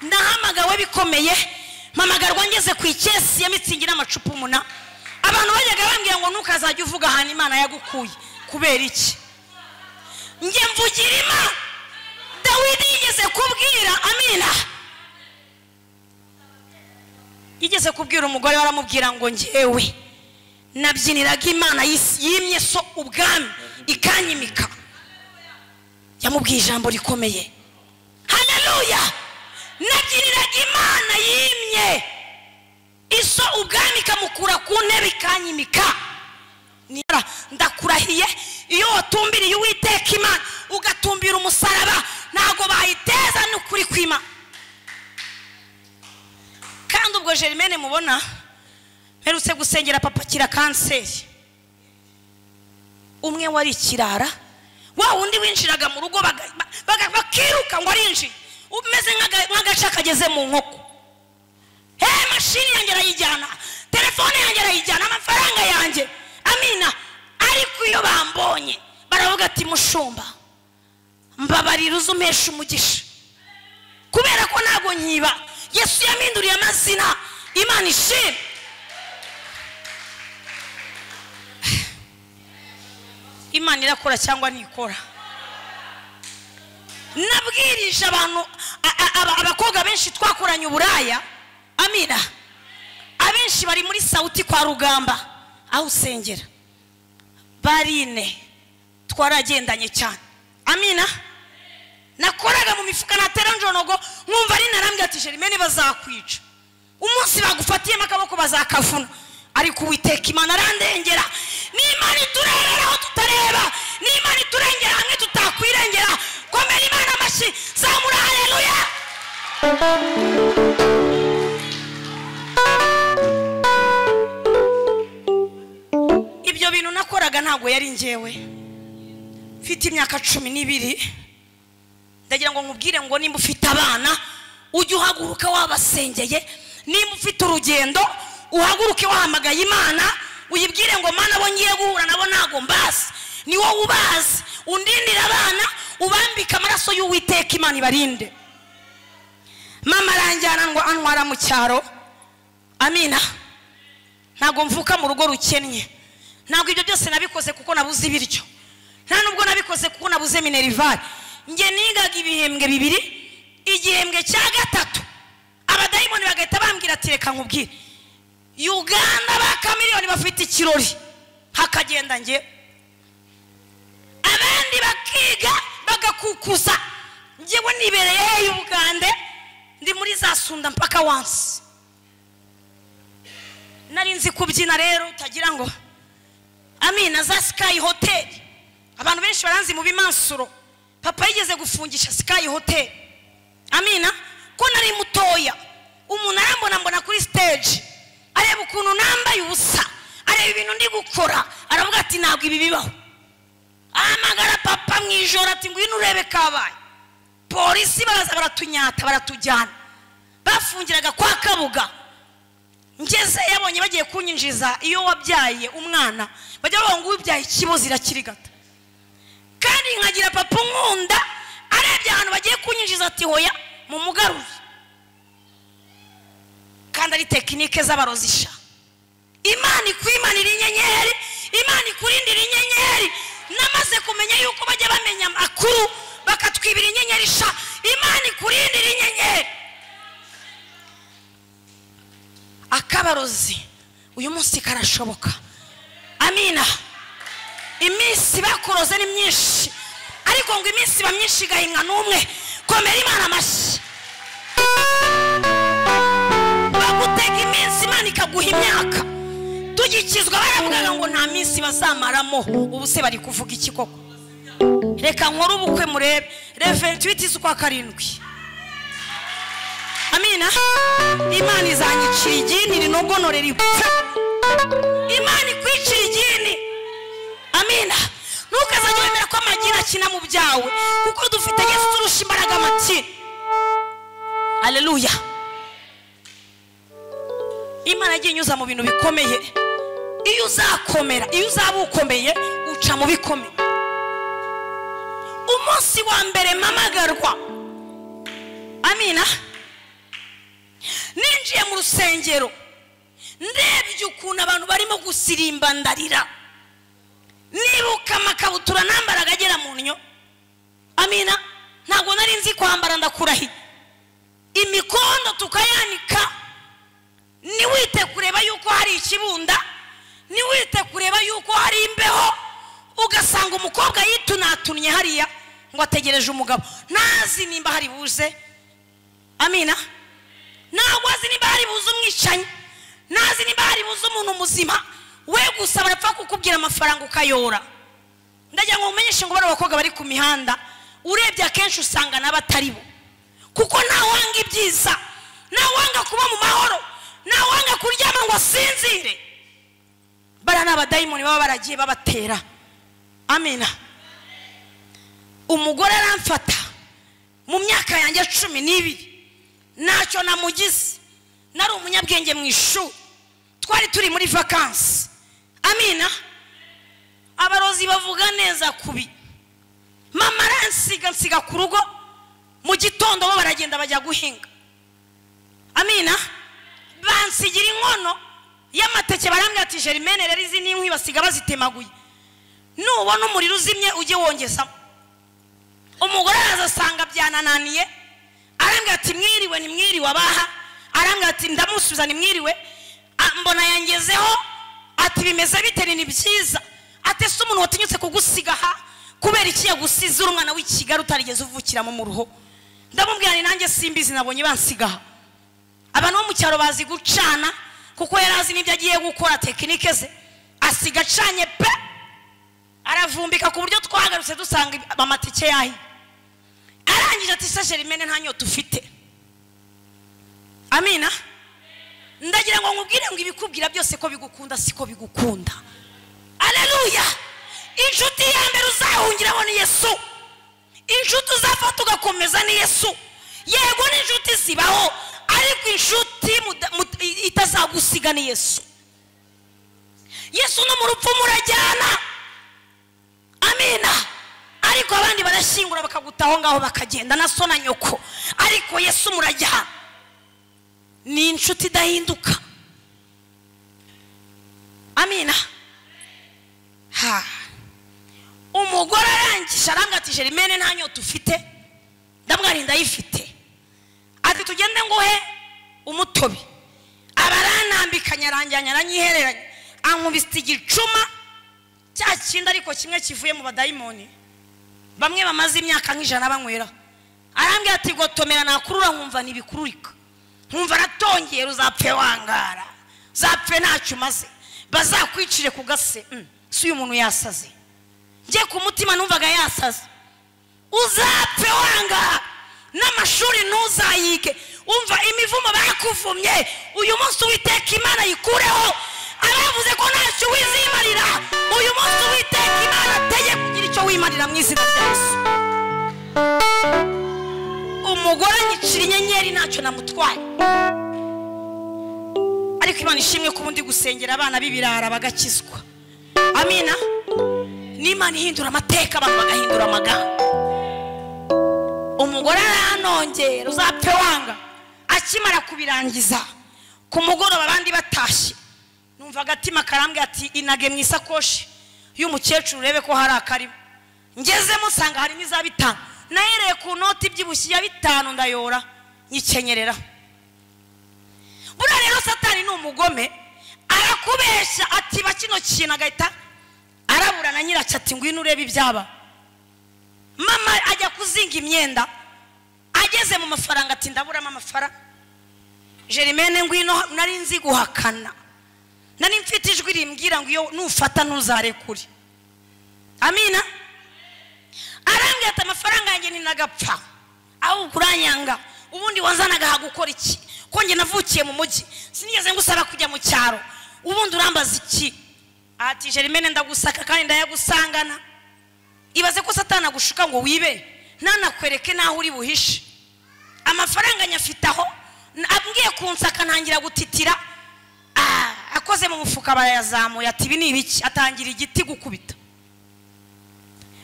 ndahamagawe bikomeye mpamagarwa ngeze ku ikesi ya mitsingi n'amacupa umunani abantu bajyaga bambwira ngo ntukazajye uvuga ahantu imana yagukuye kubera iki njye mvugirima dawidi yigeze kubwira amina yigeze kubwira umugore baramubwira ngo ngewe nabyiniraga imana yimye so ubwami ikanyimika yamubwiye ijambo rikomeye haneruya nabyiniraga imana yimye iso ubwami ikamukura ku ntebe ikanyimika ndakurahiye iyo watumbiriye uwiteka imana ugatumbira umusaraba ntabwo bayiteza n'ukuri kwima kandi ubwo jerimene mubona mperutse gusengera papa akira kanseri umwe wari ikirara wa wundi winjiraga mu rugo bakiruka ngo arinjiye umeze nk'agace kageze mu nkoko hehe mashini yanjye arayijyana telefone yanjye arayijyana amafaranga yanjye amina ariko iyo bambonye baravuga ati mushumba mbabarira uzumpesha umugisha kubera ko ntabwo nyiba yesu yaminduriye amazina imana ishimwe imana irakora cyangwa ntikora nabwirije abantu abakobwa benshi twakoranye uburaya amina abenshi bari muri sawuti kwa rugamba aho usengera barine twaragendanye cyane amina nakoraga mu mifuka natera njonogo nkumva ari narambwira ati jerimene bazakwica umunsi bagufatiyemo akaboko bazakavuna ariko uwiteka imana arandengera n'imana iturengera aho tutareba n'imana iturengera hamwe tutakwirengera komera imana amashyi zamura hareruya ibyo bintu nakoraga ntabwo yari ngewe mfite imyaka cumi n'ibiri ndagira ngo nkubwire ngo nimba ufite abana ujye uhaguruka wabasengeye nimba ufite urugendo uhaguruke wahamagaye imana uyibwire ngo mana abo ngiye guhura nabo ntabwo mbazi ni wowe ubazi undindire abana ubambike amaraso y'uwiteka imana ibarinde mama aranjyana ngo antwara mu cyaro amina ntabwo mvuka mu rugo rukennye ntabwo ibyo byose nabikoze kuko nabuze ibiryo nta nubwo nabikoze kuko nabuze minerivare njye nigaga ibihembwe bibiri igihembwe cya gatatu abadayimoni bagahita bambwira ati reka nkubwire uganda ba kamiliyoni bafite ikirori hakagenda ngewe abandi bakiga bagakukuza ngewe nibereye y'ubugande ndi muri za sunda mpaka wansi nari nzi kubyina rero utagira ngo amina za sikayi hoteli abantu benshi baranzi mu bimansuro papa yigeze gufungisha sikayi hoteli amina ko nari mutoya umuntu arambona mbona kuri siteji areba ukuntu nambaye ubusa areba ibintu ndi gukora aravuga ati ntabwo ibi bibaho ahamagara papa mu ijoro ati ngwino urebe kabaye polisi baraza baratunyata baratujyana bafungiraga kwa kabuga ngeze yabonye bagiye kunyinjiza iyo wabyaye umwana bajya bavuga ngo ubyaye ikibozi irakirigata kandi nkagira papa nkunda arebye ahantu bagiye kunyinjiza ati hoya mu mugarure kandi ari tekinike z'abarozisha imana ikwimanira inyenyeri imana ikurindira inyenyeri namaze kumenya yuko bajya bamenya amakuru bakatwibira inyenyeri sha imana ikurindira inyenyeri akabarozi uyu munsi karashoboka amina iminsi bakuroze ni myinshi ariko ngo iminsi iba myinshi igahinga n'umwe komera imana amashyi bagutega iminsi imana ikaguha imyaka tugikizwa baravugaga ngo nta minsi bazamaramo ubu se bari kuvuga iki koko reka nkore ubukwe murebe reventiwiti z'ukwa karindwi amina imana izanyicira igini rinogonore ripfa imana ikwicira igini amina ntukazajye wemera ko amagini akina mu byawe kuko dufite yesu turusha imbaraga amakini aleluya imana yagiye inyuza mu bintu bikomeye iyo uzakomera iyo uzaba ukomeye uca mu bikomeye umunsi wa mbere mpamagarwa amina ninjiye mu rusengero ndebye ukuntu abantu barimo gusirimba ndarira nibuka amakabutura nambara agagera mu nnyo amina ntabwo nari nzi kwambara ndakurahiye imikondo tukayanika ntiwite kureba yuko hari ikibunda ntiwite kureba yuko hari imbeho ugasanga umukobwa yitunatunye hariya ngo ategereje umugabo ntazi nimba hari buze amina ntabwo azi nimba hari buze umwicanyi ntazi nimba hari buze umuntu muzima we gusa barapfa kukubwira amafaranga ukayora ndagira ngo mumenyeshe ngo bari abakobwa bari ku mihanda urebye akenshi usanga nabo atari bo kuko ntawanga ibyiza ntawanga kuba mu mahoro ntawanga kuryama ngo asinzire bariya ni abadayimoni baba baragiye babatera amina umugore aramfata mu myaka yanjye cumi n'ibiri ntacyo namugize nari umunyabwenge mu ishuri twari turi muri vakansi amina abarozi bavuga neza kubi mama aransiga nsiga ku rugo mu gitondo bo baragenda bajya guhinga amina bansigira inkono y'amateke barambwira ati jerimene rero izi ni inkwi basiga bazitemaguye nubona umuriro uzimye ujye wongezamo umugore araza asanga byanananiye arambwira ati mwiriwe ni mwiriwe abaha arambwira ati ndamusubiza ni mwiriwe A- mbona yangezeho ati bimeze bite ni ni byiza ati ese umuntu watinyutse kugusiga aha kubera iki yagusize uri umwana w'i kigali utarigeze uvukiramo mu ruho ndamubwira ni nanjye simbizi nabonye bansiga aha abantu bo mu cyaro bazi gucana kuko yari azi n'ibyo agiye gukora tekinike ze asiga acanye pe aravumbika ku buryo twagarutse dusanga ibi- amatike yahiye arangije ati se jerimene nta nyota ufite amina ndagira ngo nkubwire ngo ibikubwira byose ko bigukunda siko bigukunda aleluya inshuti ya mbere uzahungiraho ni yesu inshuti uzafata ugakomeza ni yesu yego n'inshuti zibaho ariko inshuti muda- mu- i- itazagusiga ni yesu yesu no mu rupfu murajyana amina ariko abandi barashyingura bakaguta aho ngaho bakagenda na so na nyoko ariko yesu murajyana ni inshuti idahinduka amina ha umugore arangije arambwira ati jerimene nta nyota ufite ndamwari ndayifite ati tugende nguhe umutobe abaranambikanye aranjyanye aranyihereranye ankubise igicuma cya kindi ariko kimwe kivuye mu badayimoni bamwe bamaze imyaka nk'ijana banywera arambwira ati gotomera nakurura nkumva ntibikururika nkumva aratongera uzapfe wangara uzapfe ntacyo umaze bazakwicire ku gase Mm, si uyu muntu yasaze njye ku mutima numvaga yasaze uzapfe wangara n'amashuri ntuzayige umva imivumo bakuvumye uyu munsi uwiteka imana yikureho abavuze ko ntacyo wizimarira uyu munsi uwiteka imana ateye kugira icyo wimarira mu izina rya yesu umugore anyicira inyenyeri ntacyo namutwaye ariko imana ishimwe ko ubundi gusengera abana b'ibirara bagakizwa amina n'imana ihindura amateka abantu bagahindura amagambo umugore aranongera uzapfe wanga akimara kubirangiza ku mugoroba abandi batashye numva agatima karambwira ati inage mu isakoshi y'umukecuru urebe ko hari akarimo ngezemo usanga harimo iza bitanu nahereye ku noti ibyibushye ya bitanu ndayora nyikenyerera buriya rero satani ni umugome arakubeshya atiba kino kintu agahita arabura na nyiracyo ati ngwino urebe ibyaba mama ajya kuzinga imyenda ageze mu mafaranga ati ndaburamo amafaranga jerimene ngwino nari nzi guhakana nari mfite ijwi rimbwira ngo iyo nufata ntuzarekure amina arambwira ati amafaranga yanjye ntinagapfa ahubwo uranyanga ubundi wanzanaga aha gukora iki ko njye navukiye mu mujyi sinigeze ngusaba kujya mu cyaro ubundi urambaza iki ati jerimene ndagusaka kandi ndayagusangana ibaze ko satana agushuka ngo wibe ntanakwereke n'aho uri buhishe amafaranga nyafite aho n- ambwiye kunsaka ntangira gutitira Ah, akoze mu mufuka barayazamuye ati ibi ni ibiki atangira igiti gukubita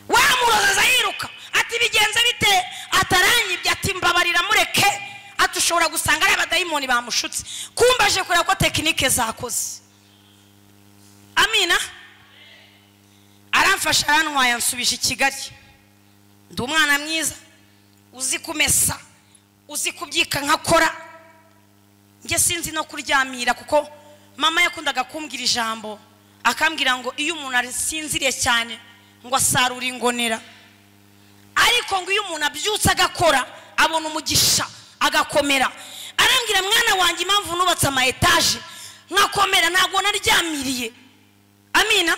wamuroza yiruka ati bigenze bite ataranyibye ati mbabarira mureke ati ushobora gusanga ari abadayimoni bamushutse kumba aje kureba ko tekinike zakoze amina aramfasha arantwaye ansubije i kigali ndi umwana mwiza uzi kumesa uzi kubyika nkakora njye sinzi no kuryamira kuko mama yakundaga kumbwira ijambo akambwira ngo iyo umuntu asinziriye cyane ngo asarure ingonera ariko ngo iyo umuntu abyutse agakora abona umugisha agakomera arambwira mwana wanjye impamvu nubatse ama etaje nkakomera ntabwo naryamiriye amina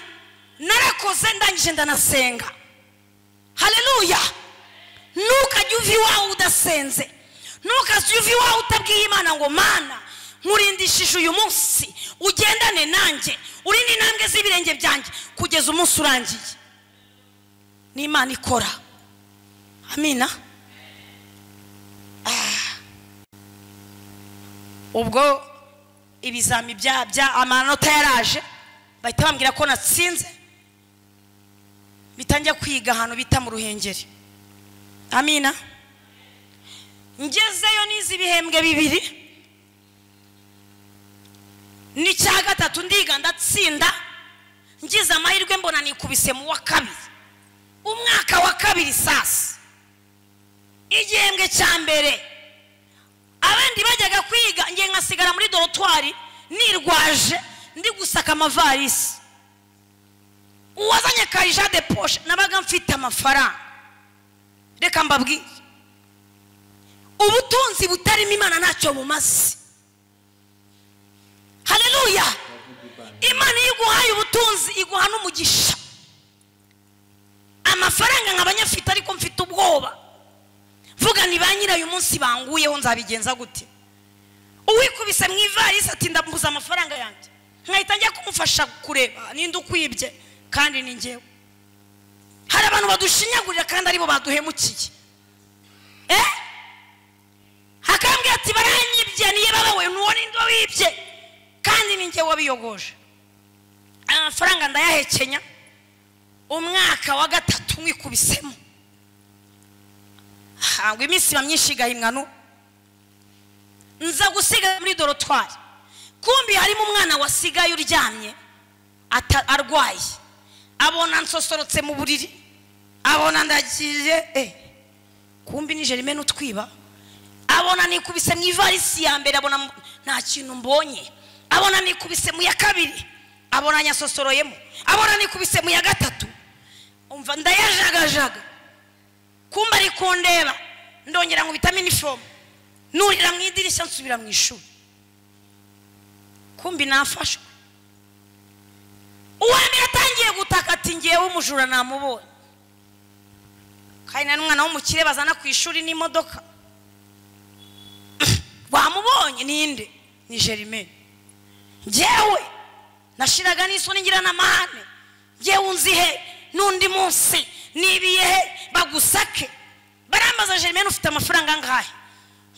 narakoze ndangije ndanasenga hareruya ntukajye uva iwawe udasenze ntukajye uva iwawe utabwiye imana ngo mana nkurindishije uyu munsi ugendane nanjye urinde intambwe z'ibirenge byanjye kugeza umunsi urangiye ni imana ikora amina Ah. ubwo ibizami bya bya amanota yaraje bahita bambwira ko natsinze bitangiye kwiga ahantu bita mu ruhengeri amina ngezeyo n'izi ibihembwe bibiri n'icya gatatu ndiga ndatsinda ngize amahirwe mbona nikubise mu wa kabiri umwaka wa kabiri sasa igihembwe cya mbere abandi bajyaga kwiga ngiye nkasigara muri dorotwari nirwaje ndi gusaka amavarisi uwazanye karija de poshe nabaga mfite amafaranga reka mbabwire ubutunzi butarimo imana ntacyo bumaze hareruya imana iyo iguhaye ubutunzi iguha n'umugisha amafaranga nkaba nyafite ariko mfite ubwoba mvuga ni ba nyirayo umunsi banguyeho nzabigenza gute uwikubise mu ivarisi ati ndambuza amafaranga yanjye nkahita njya kumufasha kureba ninde ukwibye kandi ni ngewe hari abantu badushinyagurira kandi aribo baduhemukiye eh hakambwira ati baranyibye niyo babawe nuwo ninde wibye kandi ni ngewe wabiyogoje aya mafaranga ndayahekenya umwaka wa gatatu mwikubisemo hangwa iminsi iba myinshi igahimwa nza gusiga muri dorotwari kumbi harimo umwana wasigaye uryamye ata- arwaye abona nsosorotse mu buriri abona ndagiye eh kumbi ni jerime n'utwiba abona nikubise mu ivarisi ya mbere abona mu- nta kintu mbonye abona nikubise mu ya kabiri abona nyasosoroyemo abona nikubise mu ya gatatu umva ndayajagajaga kumba ari kundeba ndongera nkubitamo inifomu nurira mu idirishya nsubira mu ishuri kumbi nafashwe uwa mbere atangiye gutaka ati ngewe umujura namubonye kandi na n'umwana w'umukire bazana ku ishuri n'imodoka wamubonye ninde ni jerime ngewe nashiraga n'isoni ngira n'amahane ngewe unzi he n'undi munsi nibiye he bagusake barambaza jerime ufite amafaranga angahe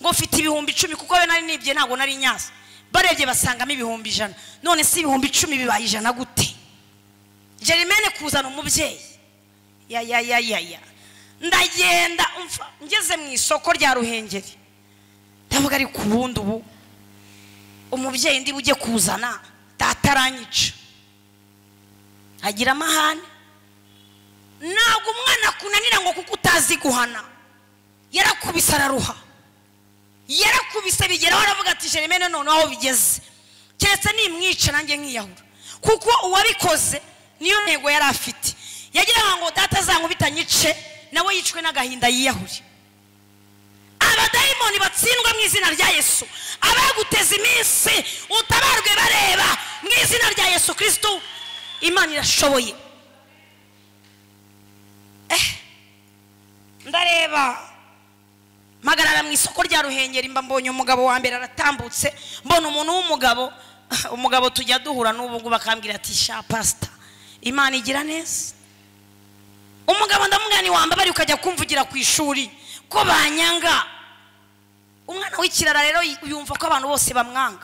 ngo mfite ibihumbi icumi kuko we nari nibye ntabwo nari nyaza barebye basangamo ibihumbi ijana none si ibihumbi icumi bibaye ijana gute jerimene kuzana umubyeyi ya ya ya ya ya ndagenda umfa ngeze mu isoko rya ruhengeri ndavuga ari ku bundi ubu umubyeyi ndi bujye kuzana data aranyica agira amahane ntabwo umwana akunanira ngo kuko utazi guhana yarakubise araruha yarakubise bigeraho aravuga ati jeremene none aho bigeze keretse nimwica nanjye nkiyahura kuko uwabikoze niyo ntego yari afite yagiraga ngo data azankubita nyice nawe yicwe n'agahinda yiyahure abadayimoni batsindwa mu izina rya yesu abaguteza iminsi utabarwe bareba mu izina rya yesu kirisitu imana irashoboye Eh, ndareba mpagarara mu isoko rya ruhengeri mba mbonye umugabo wa mbere aratambutse mbona umuntu w'umugabo umugabo tujya duhura n'ubu ngubu akambwira ati sha pasita imana igira neza umugabo ndamubwira ni wambabari ukajya kumvugira ku ishuri ko banyanga umwana w'ikirara rero yumva ko abantu bose bamwanga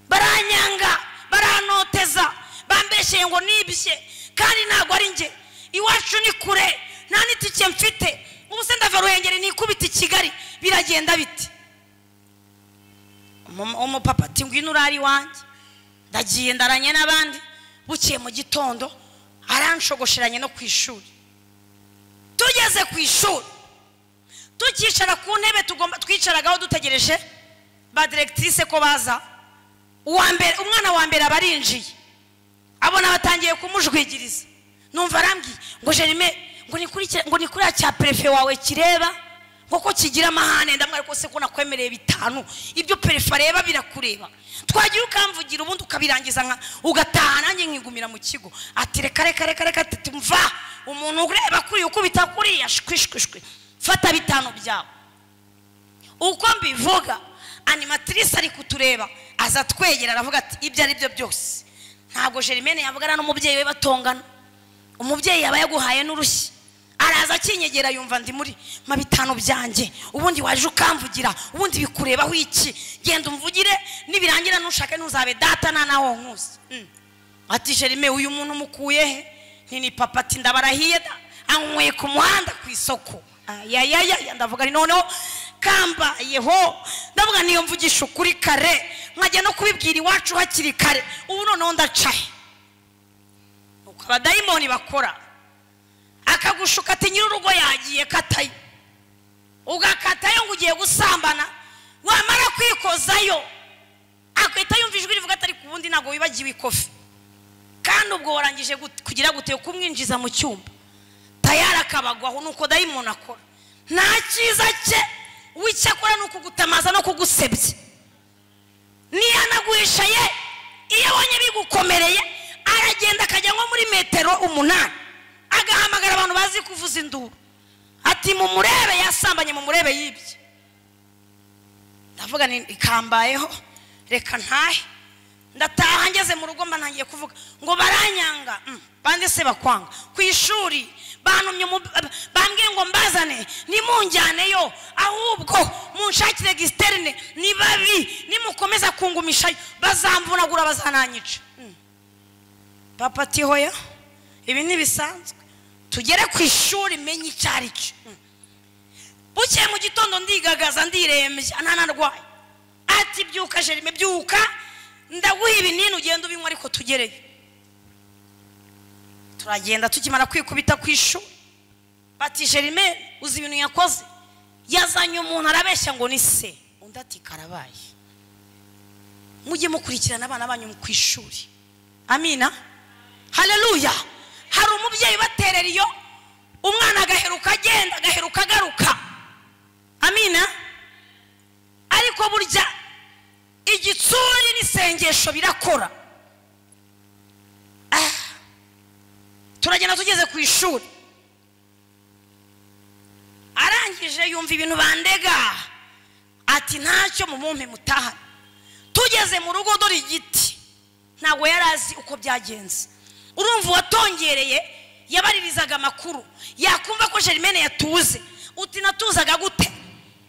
baranyanga baranoteza bambeshyeye ngo nibye kandi ntabwo ari njye iwacu ni kure nta n'itike mfite ubu se ndava ruhengeri nikubita i kigali biragenda bite Umu- umupapa ati ngwino urare iwanjye ndagiye ndaranye n'abandi bukeye mu gitondo aranshogoshiranye no ku ishuri tugeze ku ishuri tukicara ku ntebe tugomba twicaragaho dutegereje ba diregitirise ko baza uwa mbere umwana wa mbere aba arinjiye abona batangiye kumujwigiriza numva arambwiye ngo jerime ngo nikurikira ngo ni kuriya cya perefe wawe kireba ngo ko kigira amahane ndamwari ko se ko nakwemereye bitanu ibyo perefe areba birakureba twagira ukamvugira ubundi ukabirangiza nka ugataha nanjye nkigumira mu kigo ati reka reka reka reka ati mva umuntu ureba kuriya ukubita kuriya shwishwishwe fata bitanu byawe uko mbivuga animatrice ari kutureba aza twegera aravuga ati ibyo ari byo byose ntabwo jerimene yavugana n'umubyeyi we batongana umubyeyi yaba yaguhaye n'urushyi araza akinyegera yumva ndi muri ma bitanu byanjye ubundi waje ukamvugira ubundi bikurebaho iki genda umvugire nibirangira ntushake ntuzabe data na nawe nkusi Mm. ati jerime uyu muntu umukuye he ni ni papa ati ndabarahiye da anyweye ku muhanda ku isoko ayayaya ndavuga ni noneho kambayeho ndavuga niyo mvugisha ukuri kare nkajya no kubibwira iwacu hakiri kare ubu noneho ndaca he uko abadayimoni bakora akagushuka ati nyir'urugo yagiye katayo ugakatayo ngo ugiye gusambana wamara kwikozayo akwita yumva ijwi rivuga atari ku wundi ntabwo wibagiwe ikofi kandi ubwo warangije gute- kugira gute kumwinjiza mu cyumba tayari akabagwaho ni uko dayimoni akora nta cyiza cye w'icyo akora ni ukugutamaza no kugusebya niyo anaguhishaye iyo abonye bigukomereye aragenda akajya nko muri metero umunani agahamagara abantu bazi kuvuza induru ati mumurebe yasambanye mumurebe yibye ndavuga ni ikambayeho reka ntahe ndataha ngeze mu rugo mba ntangiye kuvuga ngo baranyanga Mm, bande se bakwanga ku ishuri bantumye mu- bambwiye ngo mbazane nimunjyaneyo ahubwo munshakire gisiterine ni babi nimukomeza kungumishayo bazamvunagura bazananyica Mm. papa ati hoya ibi ntibisanzwe tugere ku ishuri menye icyo ari cyo Mm. bukeye mu gitondo ndigagaza ndirembye ntanarwaye ati byuka jerime byuka ndaguha ibinini ugenda ubinywa ariko tugereyo turagenda tukimara kwikubita ku ishuri bati jerime uzi ibintu yakoze yazanye umuntu arabeshya ngo ni se undi ati karabaye mujye mukurikirana abana banyu ku ishuri amina hareruya hari umubyeyi ubaterera iyo umwana agaheruka agenda agaheruka agaruka amina ariko burya igitsuri n'isengesho birakora Ah. turagenda tugeze ku ishuri arangije yumva ibintu bandega ati ntacyo mumumpe mutahane tugeze mu rugo dore igiti ntabwo yari azi uko byagenze urumva uwatongereye yabaririzaga amakuru yakumva ko jerimene yatuze uti natuzaga gute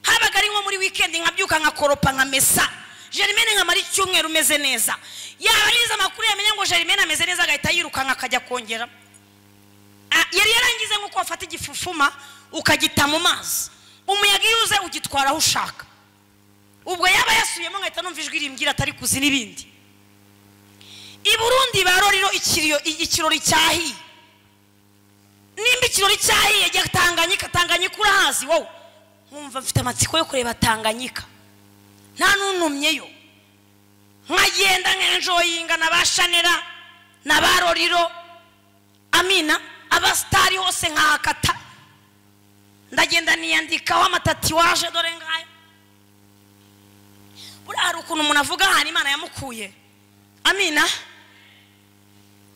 habaga ari nko muri wikendi nkabyuka nkakoropa nkamesa jerimene nkamara icyumweru umeze neza yabaririza amakuru yamenya ngo jerimene ameze neza agahita yirukanka akajya kongeramo Ah, yari yarangize nk'uko wafata igifufuma ukagita mu mazi umuyaga iyo uze ugitwara aho ushaka ubwo yaba yasubiyemo nkahita numva ijwi rimbwira atari kuzi n'ibindi i burundi baroriro ikiriyo- i- ikirori cyahiye nimba ikirori cyahiye jya tanganyika tanganyika urahazi wowe nkumva mfite amatsiko yo kureba tanganyika nta n'unumyeyo nkagenda nkenjoyinga na ba shanera na ba roriro amina abasitari hose nkahakata ndagenda niyandikaho amatatiwaje dore ngayo buriya hari ukuntu umuntu avuga ahantu imana yamukuye amina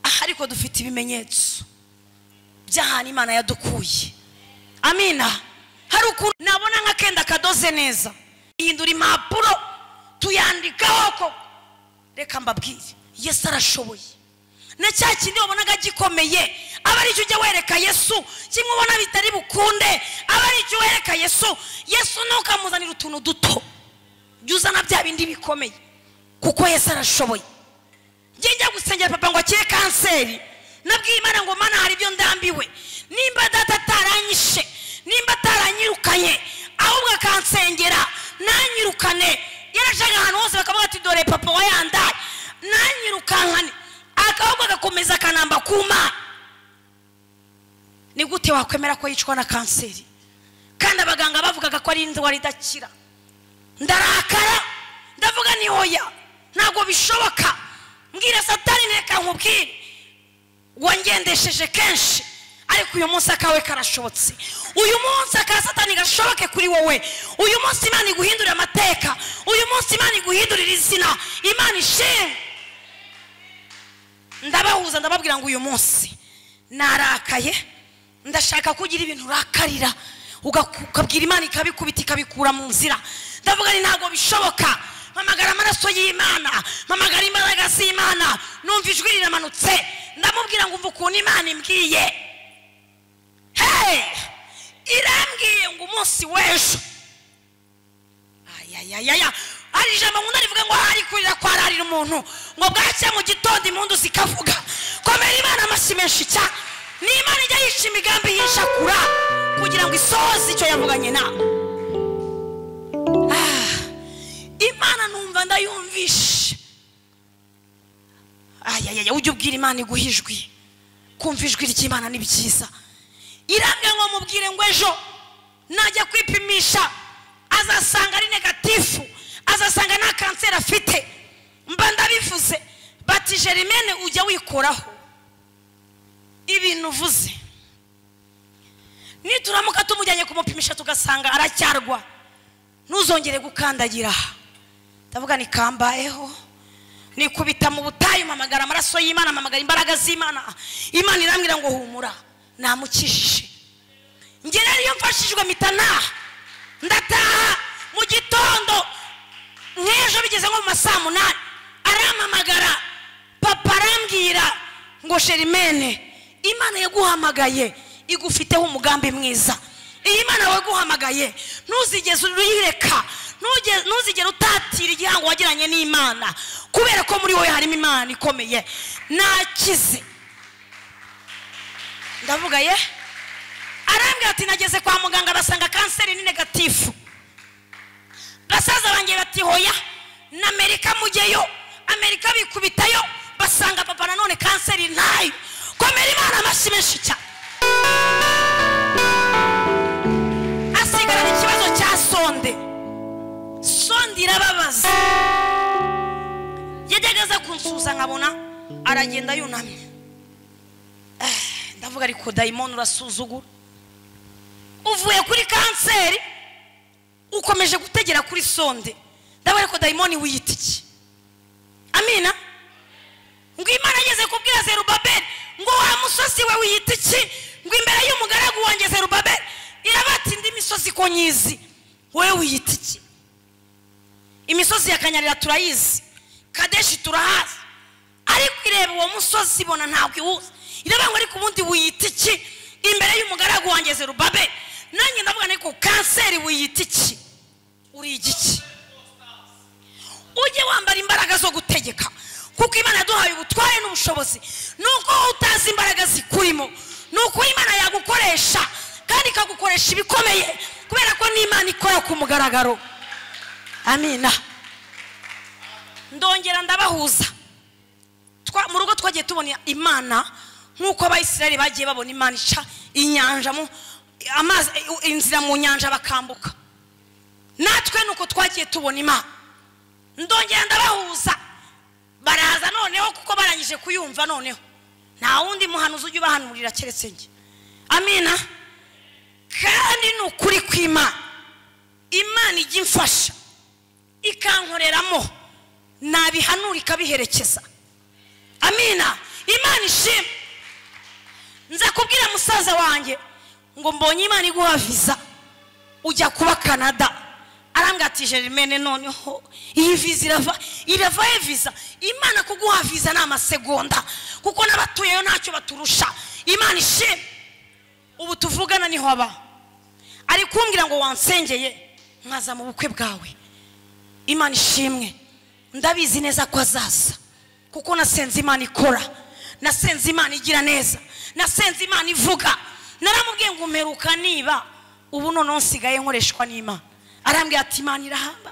aha ariko dufite ibimenyetso by'ahantu imana yadukuye amina hari ukuntu nabona nk'akenda kadoze neza ihindura impapuro tuyandikaho ko reka mbabwire yesu arashoboye na cya kindi wabonaga gikomeye aba aricyo ujya wereka yesu kimwe ubona bitari bukunde aba aricyo wereka yesu yesu nawe ukamuzanira utuntu duto jya uzana bya bindi bikomeye kuko yesu arashoboye njye njya gusengera papa ngo akire kanseri nabwiye imana ngo mana hari ibyo ndambiwe nimba data ataranyishe nimba ataranyirukanye ahubwo akansengera nanyirukane yarajaga ahantu hose bakavuga ati dore papa wa yandaye nanyirukankane akaboko agakomeza akanamba ku mana ni gute wakwemera ko yicwa na kanseri kandi abaganga bavugaga ko ari indwara idakira ndarakara ndavuga ni oya ntabwo bishoboka mbwira satani reka nkubwire wangendesheje kenshi ariko uyu munsi akawe karashobotse uyu munsi aka satani gashoboke kuri wowe uyu munsi imana iguhindurira amateka uyu munsi imana iguhindurira izina imana ishimwe ndabahuza ndababwira ngo uyu munsi narakaye ndashaka ko ugira ibintu urakarira ugaku- ukabwira imana ikabikubita ikabikura mu nzira ndavuga ni ntabwo bishoboka mpamagara amaraso y'imana mpamagara imbaraga z'imana numva ijwi riramanutse ndamubwira ngo umva ukuntu imana imbwiye hey irambwiye ngo umunsi w'ejo ayayayaya hari ijambo nkunda rivuga ngo hari kurira kwararira umuntu ngo bwacya mu gitondo impundu zikavuga komera imana amashyi menshi cya ni imana ijya yica imigambi yishakura kugira ngo isohoze icyo yavuganye nawe Ah, imana numva ndayumvishe ayayaya ujya ubwira imana iguha ijwi kumva ijwi ry'imana ni byiza irambwira ngo mubwire ngo ejo najya kwipimisha azasanga ari negatifu azasanga nta kanseri afite mba ndabivuze bati jerimene ujya wikoraho ibintu uvuze nituramuka tumujyanye kumupimisha tugasanga aracyarwa ntuzongere gukandagira aha ndavuga ni kambayeho nikubita mu butayu mpamagara amaraso y'imana mpamagara imbaraga z'imana imana irambwira ngo humura namukijije njye rero iyo mfashijwe mpita ntaha ndataha mu gitondo nk'ejo bigeze nko mu ma saa munani arampamagara papa arambwira ngo sherimene imana yaguhamagaye igufiteho umugambi mwiza iyi mana waguhamagaye ntuzigeze uyireka ntuge- ntuzigere utatira igihango wagiranye n'imana kubera ko muri wowe harimo imana ikomeye nakize ndavuga ye arambwira ati nageze kwa muganga basanga kanseri ni negatifu basaza banjye bati hoya na amerika mujyeyo amerika bikubitayo basanga papa nanone kanseri ntayo komera imana amashyi menshi cyane asigarana ikibazo cya sonde sonde irababaza yajyaga aza kunsuza nkabona aragenda yunamye Eh, ndavuga ariko dayimoni urasuzugura uvuye kuri kanseri ukomeje gutegera kuri sonde ndavuga ariko dayimoni wiyita iki amina ngo imana ageze kubwira zerubabeli ngo wa musozi we wiyita iki ngo imbere y'umugaragu wanjye zerubabeli irabata indi misozi ko nyizi wowe wiyita iki imisozi ya kanyarira turayizi kadeshi turahazi ariko ireba uwo musozi ibona ntabwo iwuzi irabanga ariko ubundi wiyita iki imbere y'umugaragu wanjye zerubabeli nanjye ndavuga ariko kanseri wiyita iki uri igiki ujye wambara imbaraga zo gutegeka kuko imana yaduhaye ubutware n'ubushobozi nuko wowe utazi imbaraga zikurimo ni uko imana yagukoresha kandi ikagukoresha ibikomeye kubera ko n'imana ikora ku mugaragaro amina ndongera ndabahuza Twa- mu rugo twagiye tubona imana nk'uko abayisiraheli bagiye babona imana ica inyanja mu- amazi inzira mu nyanja bakambuka natwe ni uko twagiye tubona imana ndongera ndabahuza baraza noneho kuko barangije kuyumva noneho nta wundi muhanuzi ujya ubahanurira keretse njye amina kandi ni ukuri kw'imana imana ijya imfasha ikankoreramo nabihanura ikabiherekeza amina imana ishimwe nza kubwira musaza wanjye ngo mbonye imana iguha viza ujya kuba canada arambwira ati jerimene noneho iyi viza irava irava he viza imana kuguha viza ni amasegonda kuko n'abatuyeyo ntacyo baturusha imana ishimwe ubu tuvugana niho aba ari kumbwira ngo wansengeye nkaza mu bukwe bwawe imana ishimwe ndabizi neza ko azaza kuko nasenze imana ikora nasenze imana igira neza nasenze imana ivuga naramubwiye ngo mperuka niba ubu noneho nsigaye nkoreshwa n'imana arambwira ati imana irahamba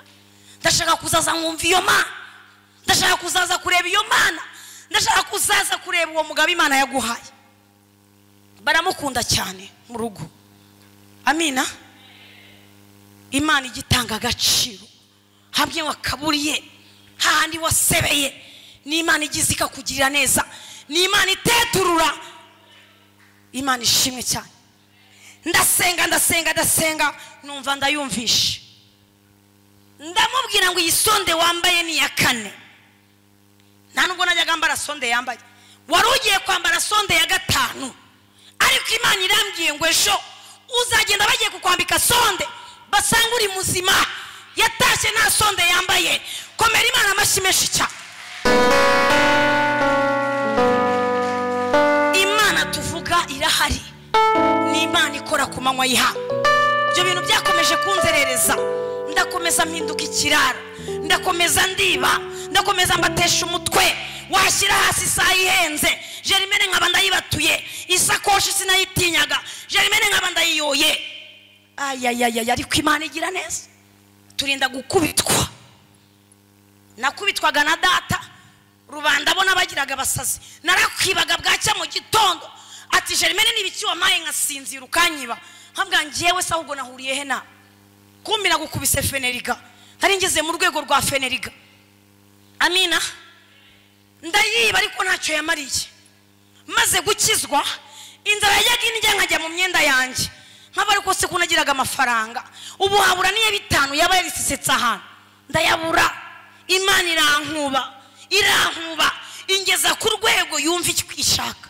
ndashaka kuzaza nkumva iyo mana ndashaka kuzaza kureba iyo mana ndashaka kuzaza kureba uwo mugabo imana yaguhaye baramukunda cyane mu rugo amina imana igitanga agaciro hamwe wakaburiye hahandi wasebeye ni imana igize ikakugirira neza ni imana iteturura imana ishimwe cyane ndasenga ndasenga ndasenga numva ndayumvishe ndamubwira ngo iyi sonde wambaye ni iya kane nta nubwo najyaga mbara sonde yambaye wari ugiye kwambara sonde ya gatanu ariko imana irambwiye ngo ejo uzagenda bagiye kukwambika sonde basanga uri muzima yatashye nta sonde yambaye komera imana amashyi menshi cyane imana tuvuga irahari ni imana ikora ku manywa yiha ibyo bintu byakomeje kunzerereza ndakomeza mpinduka ikirara ndakomeza ndiba ndakomeza mbatesha umutwe washyira hasi isaha ihenze jerimene nkaba ndayibatuye isakoshi sinayitinyaga jerimene nkaba ndayiyoye ayayayaya ariko imana igira neza turinda gukubitwa nakubitwaga na data rubanda bo n'abagiraga abasazi narakwibaga bwacya mu gitondo ati jerimene n'ibiki wamaye nkasinzira ukanyiba nkabwa ngewe se ahubwo nahuriye he nawe kumbi nagukubise feneriga nari ngeze mu rwego rwa feneriga amina ndayiba ariko ntacyo yamariye maze gukizwa inzara yajyaga indya nkajya mu myenda yanjye nkaba ariko se kunagiraga amafaranga ubu habura n'iya bitanu yaba yarisisetse ahantu ndayabura imana irankuba irankuba ingeza ku rwego yumva icyo ishaka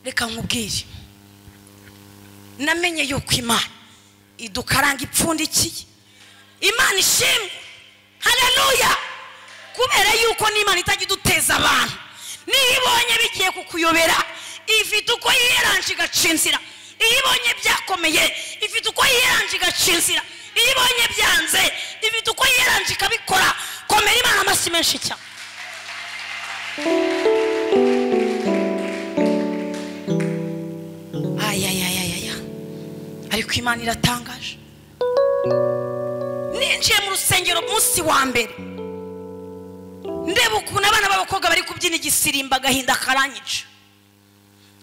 reka nkubwire namenye yuko imana idukaranga ipfundikiye imana ishimwe hararuya kubera yuko n'imana itajya iduteza abantu niyo ibonye bigiye kukuyobera ifite uko yiyeranje igacinzira iyo ibonye byakomeye ifite uko yiyeranje igacinzira iyo ibonye byanze ifite uko yiyeranje ikabikora komera imana amashyi menshi cyane ayayayaya ariko imana iratangaje ninjiye mu rusengero munsi wa mbere ndeba ukuntu abana b'abakobwa bari kubyina igisirimba agahinda karanyica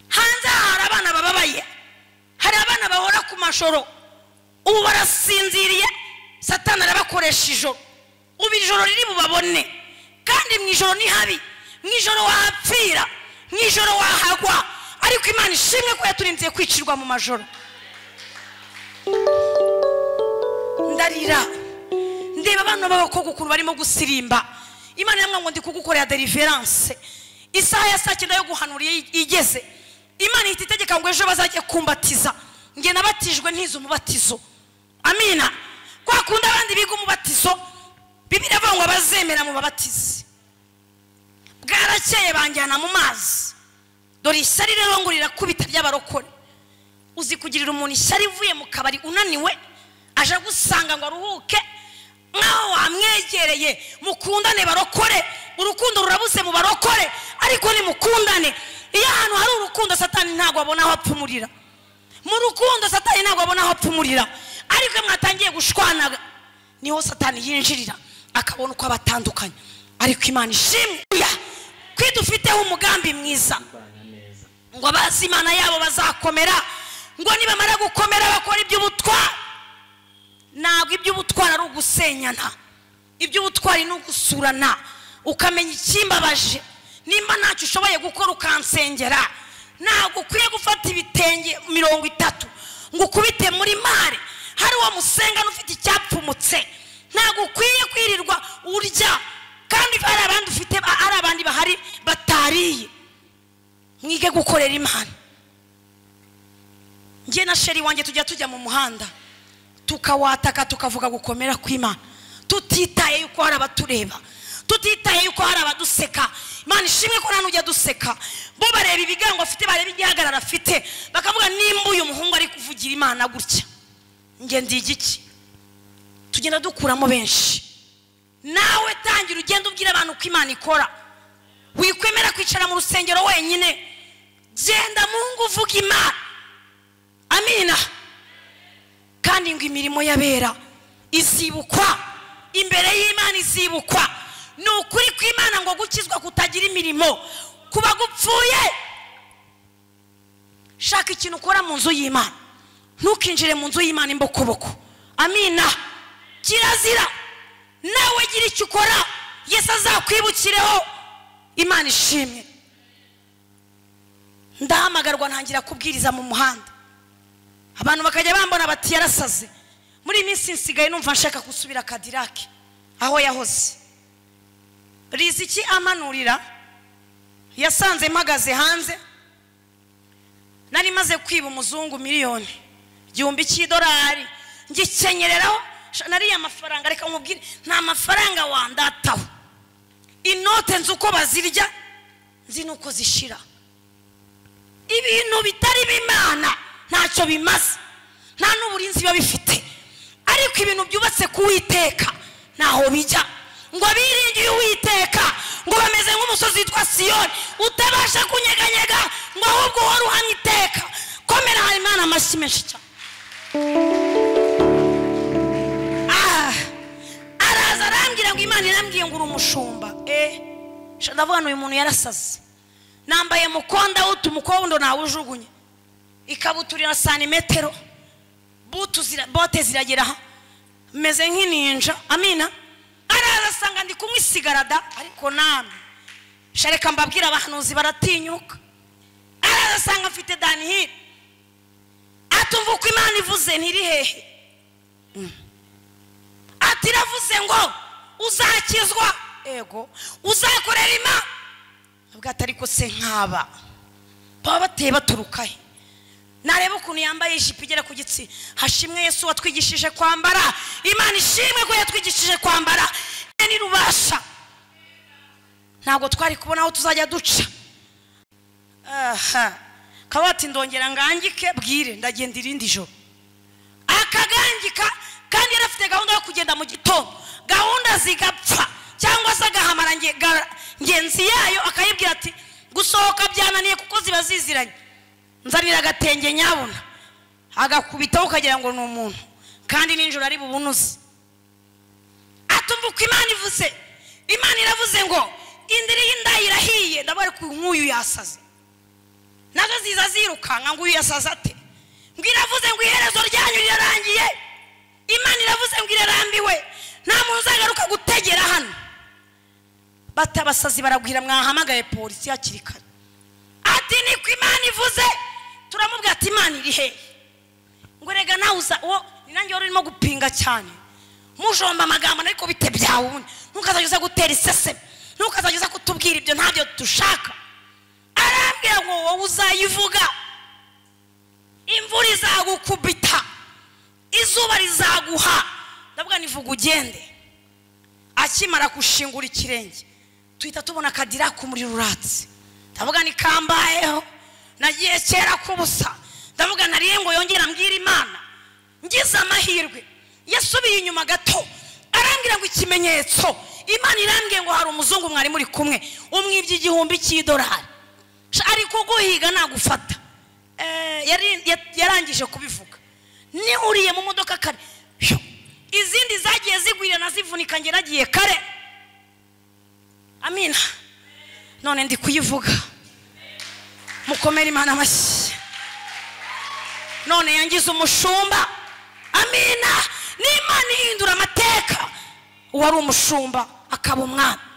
hanze aha hari abana bababaye hari abana bahora ku mashoro ubu barasinziriye satana arabakoresha ijoro ubu ijoro riri bubabone kandi mu ijoro ni habi mu ijoro wahapfira mu ijoro wahagwa ariko imana ishimwe ko yaturinze kwicirwa mu majoro ndarira ndeba abana b'abakobwa ukuntu barimo gusirimba imana yamwe ngo ndi kugukorera deriveranse isaha ya saa cyenda yo guhanura iyo igeze imana ihita itegeka ngo ejo bazajye kumbatiza nge nabatijwe ntize umubatizo amina kwa kundi abandi biga umubatizo bibiri avuga ngo abazemera mu babatizi bwarakeye banjyana mu mazi dore ishyari rero ngo rirakubita ry'abarokore uzi kugirira umuntu ishyari ivuye mu kabari unaniwe aje agusanga ngo aruhuke nk'aho wamwegereye mukundane barokore urukundo rurabuze mu barokore ariko nimukundane iyo ahantu hari urukundo satani ntabwo abona aho apfumurira mu rukundo satani ntabwo abona aho apfumurira ariko iyo mwatangiye gushwana niho satani yinjirira akabona uko abatandukanye ariko imana ishimwe ko idufiteho umugambi mwiza ngo abazi imana yabo bazakomera ngo nibamara gukomera bakora iby'ubutwari ntabwo iby'ubutwari ari ugusenyana iby'ubutwari ni ugusurana ukamenya ikimbabaje nimba ntacyo ushoboye gukora ukansengera ntabwo ukwiye gufata ibitenge mirongo itatu ngo ukubite muri mare hari uwo musengana ufite icyapfumutse ntabwo ukwiye kwirirwa urya kandi hari abandi ufite ari abandi bahari batariye mwige gukorera imana njye na sheri wanjye tujya tujya mu muhanda tukawataka tukavuga gukomera kw'imana tutitaye yuko hari abatureba tutitaye yuko hari abaduseka imana ishimwe ko nta ujya duseka bo bareba ibigango afite bareba igihagarara afite bakavuga nimba uyu muhungu ari kuvugira imana gutya njye ndi igiki tugenda dukuramo benshi nawe tangira ugenda ubwira abantu uko imana ikora wikwemera kwicara mu rusengero wenyine genda mu ngo uvuga imana amina kandi ngo imirimo y'abera izibukwa imbere y'imana izibukwa ni ukuri kw'imana ngo gukizwa kutagira imirimo kuba gupfuye shaka ikintu ukora mu nzu y'imana ntukinjire mu nzu y'imana imbokoboko amina kirazira nawe gira icyo ukora yesu azakwibukireho imana ishimwe ndahamagarwa ntangira kubwiriza mu muhanda abantu bakajya bambona bati yarasaze muri iyi minsi nsigaye numva nshaka gusubira kadirake aho yahoze riziki amanurira yasanze mpagaze hanze nari maze kwiba umuzungu miliyoni igihumbi cy'idolari ngikenyereraho nariya mafaranga reka nkubwire nta mafaranga wandataho inote nzi uko bazirya nzi n'uko zishira ibintu bitari bimana ntacyo bimaze nta n'uburinzi biba bifite ariko ibintu byubatse ku witeka ntaho bijya ngo biringiye uwiteka ngo bameze nk'umusozi witwa siyoni utabasha kunyeganyega ngo ahubwo uhore uhamye iteka komera hari imana amashyi menshi cyane Ah, araza arambwira ngo imana irambwiye ngo uri umushumba eh ndavuga ngo uyu muntu yarasaze nambaye mukonda wutu umukondo ntawujugunye ikabutura na santimetero butu zira- bote ziragera aha meze nk'ininja amina araza asanga ndi kunywa isigarada ariko namwe shareka mbabwira abahanuzi baratinyuka araza asanga mfite danihiri atumva uko imana ivuze ntiri hehe ati iravuze ngo uzakizwa ego uzakorera imana nubwo atari ko se nkaba baba bateye baturuka he nareba ukuntu yambaye ijipo igera ku gitsi hashimwe yesu watwigishije kwambara imana ishimwe ko yatwigishije kwambara Ye ni rubasha ntabwo twari kubona aho tuzajya duca aha kabati ndongera ngangike bwire ndagenda irindi joro akagangika kandi yari afite gahunda yo kugenda mu gitondo gahunda zigapfa cyangwa se agahamara nge- ga- ngenzi yayo akayibwira ati gusohoka byananiye kuko ziba ziziranye nzanira agatenge nyabuna agakubitaho ukagira ngo ni umuntu kandi nijoro ari bubunuze atumva uko imana ivuze imana iravuze ngo indiri y'inda irahiye ndabona ko nk'uyu yasaze nazo ziza zirukanka ngo uyu yasaze ate ngo iravuze ngo iherezo ryanyu rirarangiye imana iravuze ngo irarambiwe nta muntu uzagaruka gutegera hano batabasazi baragwira mwahamagaye polisi hakiri kare ati niko imana ivuze turamubwira ati imana iri hehe ngo rega nawe uza uwo ni nange wari urimo gupinga cyane mujomba amagambo ariko bite byawundi ntukazajya uza gutera iseseme ntukazajya uza kutubwira ibyo ntabyo dushaka arambwira ngo wowe uzayivuga imvura izagukubita izuba rizaguha ndavuga nivuga ugende akimara gushingura ikirenge tuhita tubona akadira k'umuriro uratse ndavuga ni kambayeho nagiye kera k'ubusa ndavuga nariye ngo yongere ambwire imana ngize amahirwe yasubiye inyuma gato arambwira ngo ikimenyetso imana irambwiye ngo hari umuzungu mwari muri kumwe umwibye igihumbi cy'idolari Sha, ari kuguhiga nagufata Eh, yari- ya- yarangije kubivuga nihuriye mu modoka kare Phew! izindi zagiye zigwira nazivunika nge nagiye kare amina none ndi kuyivuga mukomere imana amashyi none yangize umushumba amina n'imana ihindura amateka uwari umushumba akaba umwami